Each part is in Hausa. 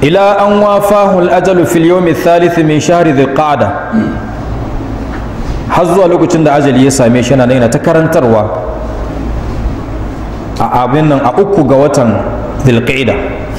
ila an wafahu al-ajalu fil yawmi thalith min shahri dhil qa'da har zuwa lokacin da ajali ya same shi yana yana ta karantarwa a abin nan a uku ga watan dhil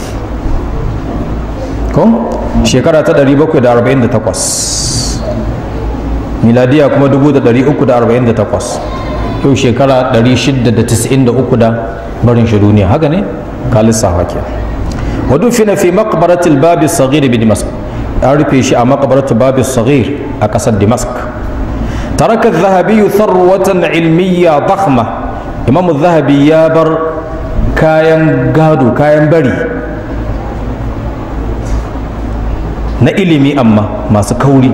ko shekara ta 748 miladiya kuma 348 yau shekara 693 da barin shi duniya haka ne ka lissafa ke wadu fina fi maqbaratil babi saghir bi dimask an rufe shi a maqbaratul babi saghir a kasar dimask taraka zahabi tharwatan ilmiya dakhma imamu zahabi ya bar kayan gado kayan bari na ilimi amma masu kauri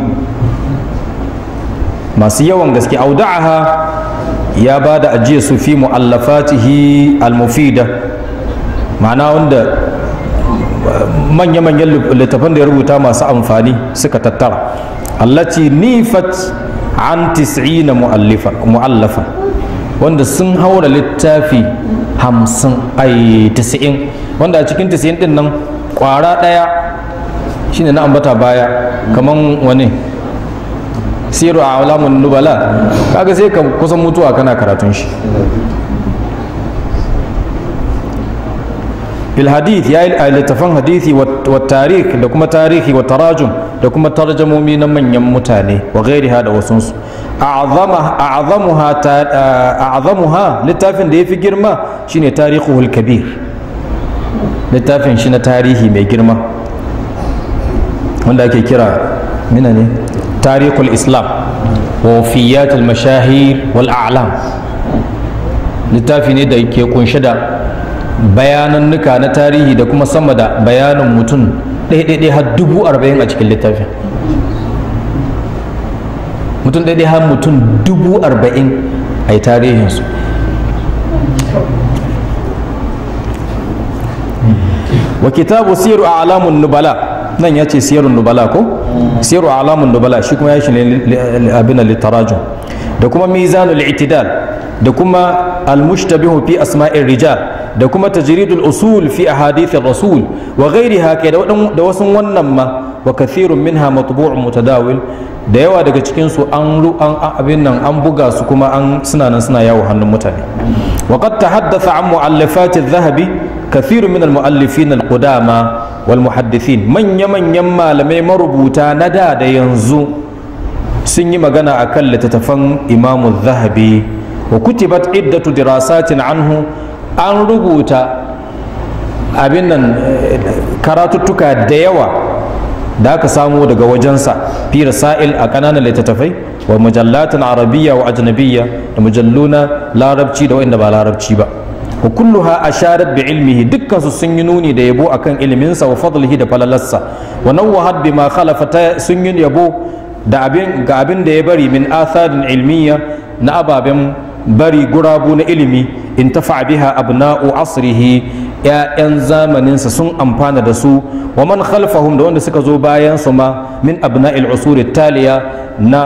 masu yawan gaske auda'aha ya ba da ajiye su fi mu'allafatihi al-mufida ma'ana wanda manya-manyan littafan da ya rubuta masu amfani suka tattara allati nifat an tis'ina mu'allafa wanda sun haura littafi hamsin ai tis'in wanda a cikin tis'in din nan kwara ɗaya shine na ambata baya kaman wani siru a alamun nubala kaga sai ka kusan mutuwa kana karatun shi fil hadith ya yi littafan hadithi wa tarikh da kuma tarihi wa tarajum da kuma tarjamomi na manyan mutane wa gairiha da wasunsu a'zamuha littafin da ya fi girma shine tarihul kabir littafin shi na tarihi mai girma wanda ake kira mina ne tarihul islam wa wafiyatul mashahir wal a'lam littafi ne da ke kunshe da bayanannuka na tarihi da kuma sama da bayanin mutum ɗaiɗaiɗai har dubu arba'in a cikin littafin mutum ɗaiɗai har mutum dubu arba'in a yi tarihinsu wa kitabu siru a alamun nubala nan ya ce siyarun nubala ko siru a alamun nubala shi kuma ya shi abin littarajun da kuma mizanul itidal da kuma almushtabihu fi asma'ir rijal da kuma tajridul usul fi ahadithir rasul wa ghairiha ke da wasu wannan ma wa kathirun minha matbu'un mutadawil da yawa daga cikin su an an abin nan an buga su kuma an suna nan suna yawo hannun mutane wa qad tahaddatha an mu'allafat adh-dhahabi kathirun min al-mu'allifin al-qudama wal muhaddithin manya manyan malamai marubuta na da da yanzu sun yi magana akan littattafan imamu zahabi wa kutibat iddatu dirasatin anhu an rubuta abin nan karatuttuka da yawa da aka samu daga wajensa fi rasail a ƙananan littattafai wa mujallatin arabiyya wa ajnabiyya da mujalluna larabci da wanda ba larabci ba wa kulluha asharat bi ilmihi dukkan su sun yi nuni da yabo akan iliminsa wa fadlihi da falalarsa wa nawwahat bima khalafa sun yi yabo da abin ga abin da ya bari min atharin ilmiya na ababen bari gurabu na ilimi in tafa biha abna'u asrihi ya'yan zamaninsa sun amfana da su wa man khalfahum da wanda suka zo bayan su ma min abna'il usuri taliya na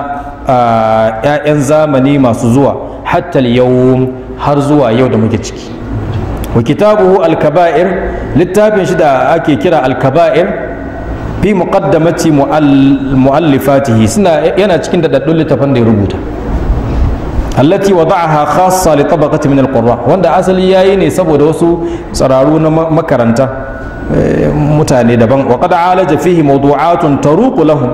ya'yan zamani masu zuwa hatta yau har zuwa yau da muke ciki wa kitabuhu al-kaba'ir littafin shi da ake kira al-kaba'ir fi muqaddamati mu'allifatihi suna yana cikin daɗaɗɗun littafan da ya rubuta allati wada'aha khassa li tabaqati min al-qurra wanda asali yayi ne saboda wasu tsararu na makaranta mutane daban wa qad alaja fihi mawdu'atun taruqu lahum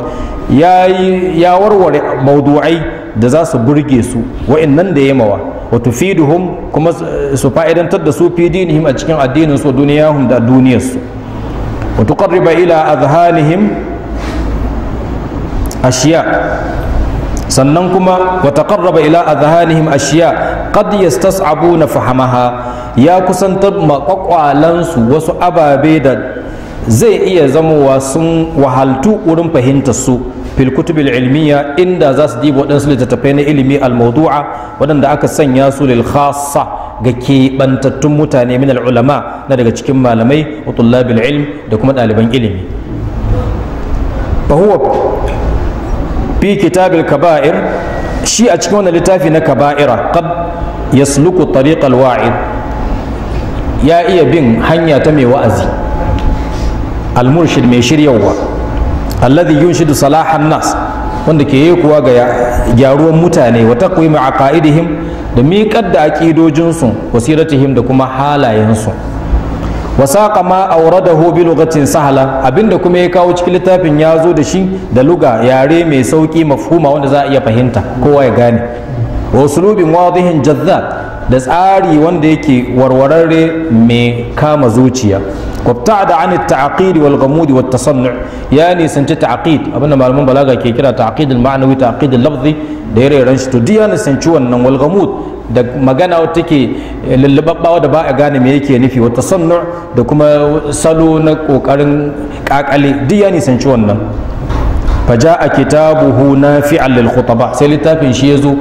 yayi ya warware mawdu'ai da za su burge su wa'annan da yamawa wa tufiduhum kuma su fa'idantar da su fi dinihim a cikin addinin su duniyahum da duniyarsu wa tuqarriba ila adhanihim ashiya sannan kuma wa taqarraba ila adhanihim ashiya qad yastas'abuna fahamaha ya kusantar makwakwalansu wasu ababe da zai iya zamowa sun wahaltu wurin fahimtar su fil kutubil ilmiya inda za su diba waɗansu littattafai na ilimi al-mawdu'a waɗanda aka sanya su lil khassa ga keɓantattun mutane min ulama na daga cikin malamai wa tullabil ilm da kuma ɗaliban ilimi fa huwa fi kitabil kaba'ir shi a cikin wannan littafi na kaba'ira qad yasluku tariqal wa'id ya iya bin hanya ta mai wa'azi al-murshid mai shiryawa alladhi yunshidu salahan nas wanda ke yi kuwa ga gyaruwan mutane wa taqwimi aqaidihim da miƙar da aƙidojinsu wasiratihim da kuma halayensu wa saqa ma awradahu bi lughatin sahla abinda kuma ya kawo cikin littafin ya zo da shi da luga yare mai sauki mafhuma wanda za a iya fahimta kowa ya gane wa usulubin wadihin jazzab da tsari wanda yake warwararre mai kama zuciya وابتعد عن التعقيد والغموض والتصنع يعني سنت تعقيد abinda malaman balaga ke kira ta'qid al-ma'nawi ta'qid al-lafzi da yare ran shi to diya na sanci wannan wal ghamud da magana wata take lullubabbawa da ba a gane me yake nufi wa tasannu da kuma salo na kokarin kakale diya ne sanci wannan faja'a kitabuhu nafi'an lil khutaba sai littafin shi yazo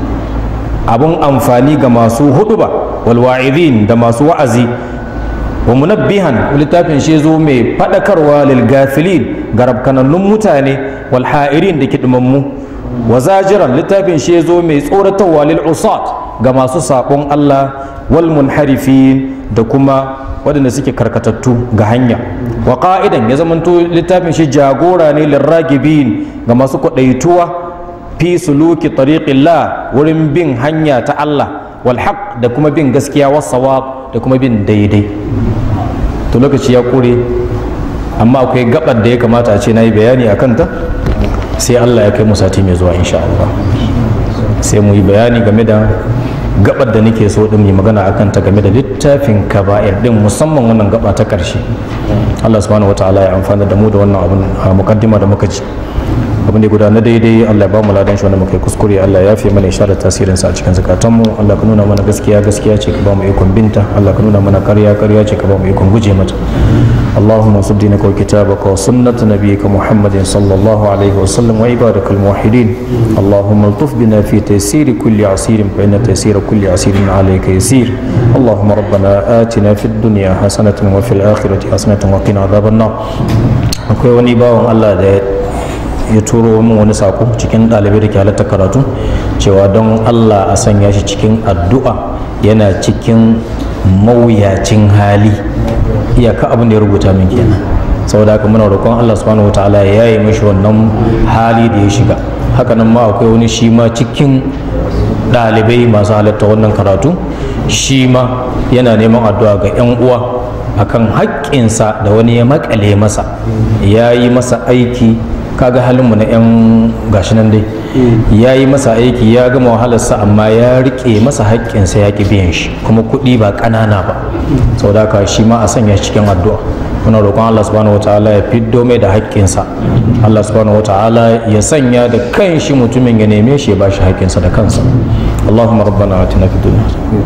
abun amfani ga masu huduba wal wa'idin da masu wa'azi wa munabbihan littafin shi zo mai fadakarwa lil gafilin ga rabkanannun mutane wal ha'irin da kidmammu wa zajiran littafin shi zo mai tsoratarwa lil usat ga masu sabon Allah wal munharifin da kuma waɗanda suke karkatattu ga hanya wa qa'idan ya zamanto littafin shi jagora ne lil ragibin ga masu kwadaituwa fi suluki tariqillah wurin bin hanya ta Allah wal haq da kuma bin gaskiya was sawab da kuma bin daidai to lokaci ya kure amma akwai gabar da ya kamata a ce na yi bayani a kanta sai allah ya kai mu sati mai zuwa insha Allah sai mu yi bayani game da gabar da nake so din mai magana a kanta game da littafin kaba'ir din musamman wannan gaba ta karshe allah subhanahu wataala ya amfana da mu da wannan abin a mukaddima da muka ji abin da gudanar daidai Allah ya ba mu ladan shi wanda muka yi kuskure Allah ya fi mana isharar tasirin sa a cikin zakatanmu Allah ka nuna mana gaskiya gaskiya ce ka ba mu ikon binta Allah ka nuna mana ƙarya ƙarya ce ka ba mu ikon guje mata اللهم صل دينك وكتابك وسنة نبيك محمد صلى الله عليه وسلم وعبادك الموحدين اللهم الطف بنا في تيسير كل عسير فإن تيسير كل عسير عليك يسير اللهم ربنا آتنا في الدنيا حسنة وفي الآخرة حسنة وقنا عذاب النار akwai wani bawan Allah da ya turo min wani sako cikin ɗalibai da ke halatta karatu cewa don Allah a sanya shi cikin addu'a yana cikin mawuyacin hali iyaka abin da ya rubuta min kenan saboda haka muna roƙon Allah subhanahu wataala ya yi mishi wannan hali da ya shiga hakanan ma akwai wani shi ma cikin ɗalibai masu halatta wannan karatu shi ma yana neman addu'a ga 'yan uwa akan haƙƙinsa da wani ya makale masa ya yi masa aiki kaga halinmu na 'yan gashi nan dai ya yi masa aiki ya gama wahalarsa amma ya rike masa haƙƙinsa ya ƙi biyan shi kuma kuɗi ba ƙanana ba sau da haka shi ma a sanya shi cikin addu'a muna roƙon Allah subhanahu wa ta'ala ya fiddo mai da haƙƙinsa Allah subhanahu wa ta'ala ya sanya da kan shi mutumin ya neme shi ya ba shi haƙƙinsa da kansa Allahumma rabbana atina fid dunya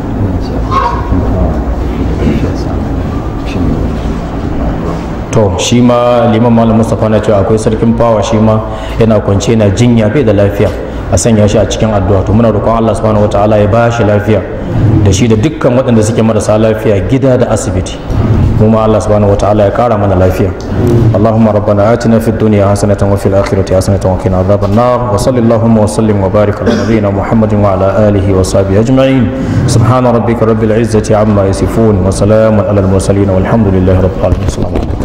to shi ma liman malam mustapha na cewa akwai sarkin fawa shi ma yana kwance na jinya bai da lafiya a sanya shi a cikin addu'a to muna roƙon Allah subhanahu wataala ya ba shi lafiya da shi da dukkan waɗanda suke marasa lafiya gida da asibiti kuma Allah subhanahu wataala ya kara mana lafiya Allahumma rabbana atina fid dunya hasanatan wa fil akhirati hasanatan wa qina adhaban nar wa sallallahu wa sallim wa barik ala nabiyyina Muhammadin wa ala alihi wa sahbihi ajma'in subhana rabbika rabbil izzati amma yasifun wa salamun ala al mursalin walhamdulillahi rabbil alamin